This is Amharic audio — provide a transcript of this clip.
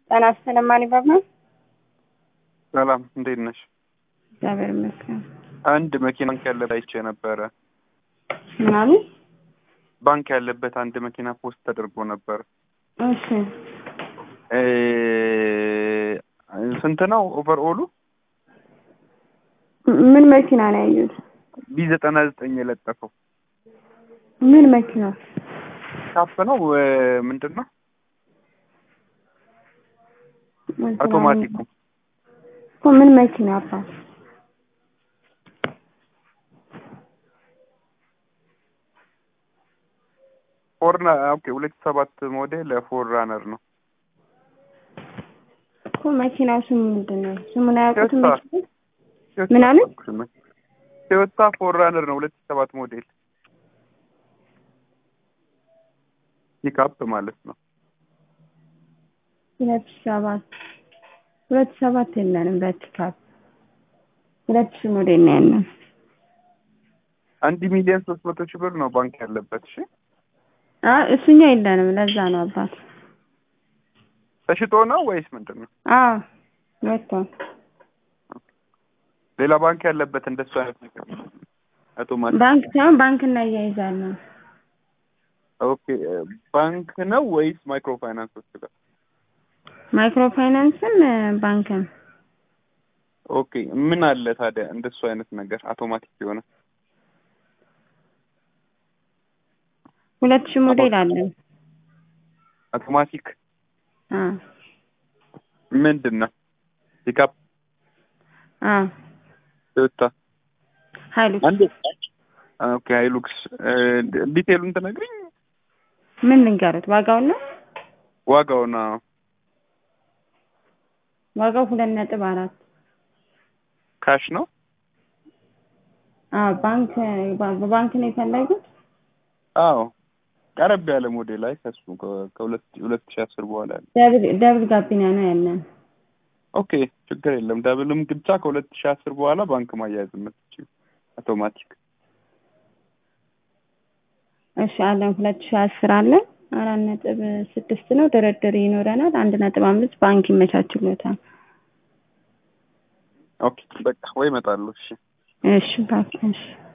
ጤና ይስጥልኝ ማን ሰላም እንዴት ነሽ? እግዚአብሔር ይመስገን። አንድ መኪና ባንክ ያለበት አይቼ ነበረ። ምናምን ባንክ ያለበት አንድ መኪና ፖስት ተደርጎ ነበር። እሺ እ ስንት ነው ኦቨርኦሉ? ምን መኪና ነው ያዩት? ቢ ዘጠና ዘጠኝ የለጠፈው ምን መኪና? ካፕ ነው እ ምንድን ነው አውቶማቲኩ እኮ ምን መኪና አባት? ፎርና ኦኬ ሁለት ሰባት ሞዴል ፎር ራነር ነው። እኮ መኪናው ስሙ ምንድን ነው? ስሙን አያውቁትም? ቶዮታ። መኪና ምን አለ? ቶዮታ ፎር ራነር ነው ሁለት ሰባት ሞዴል ፒክአፕ ማለት ነው። ሁለት ሰባት ሁለት ሰባት የለንም በፒክአፕ ሁለት ሺህ ሞዴል ነው ያለን። አንድ ሚሊዮን ሶስት መቶ ሺህ ብር ነው ባንክ ያለበት። እሺ አይ እሱኛ የለንም። ለዛ ነው አባት። ተሽጦ ነው ወይስ ምንድን ነው? አዎ ወጥቷል። ሌላ ባንክ ያለበት እንደሱ አይነት ነገር አውቶማቲክ ባንክ ሳይሆን ባንክ እናያይዛለን። ኦኬ ባንክ ነው ወይስ ማይክሮ ፋይናንሶች ጋር? ማይክሮ ፋይናንስም ባንክም ኦኬ ምን አለ ታዲያ እንደሱ አይነት ነገር አውቶማቲክ የሆነ ሁለት ሺህ ሞዴል አለን። አውቶማቲክ አ ምንድን ነው? ፒክአፕ አ ቶዮታ ሀይሉክስ አንድ ኦኬ ሃይሉክስ ዲቴሉን ትነግሪኝ ምን ልንገሩት? ዋጋውን ነው ዋጋው ነው ዋጋው ሁለት ነጥብ አራት ካሽ ነው አ ባንክ በባንክ ነው የፈለጉት? አዎ ቀረብ ያለ ሞዴል ላይ ከሱ ከ- ከሁለት ሁለት ሺህ አስር በኋላ ያለ ደብል ደብል ጋቢና ነው ያለን። ኦኬ ችግር የለም ደብልም ግብቻ ከሁለት ሺህ አስር በኋላ ባንክ ማያያዝ የምትችይው አውቶማቲክ እሺ አለን ሁለት ሺህ አስር አለን። አራት ነጥብ ስድስት ነው ድርድር ይኖረናል። አንድ ነጥብ አምስት ባንክ ይመቻችሎታል። ኦኬ በቃ ወይ እመጣለሁ እሺ እሺ ባክ እሺ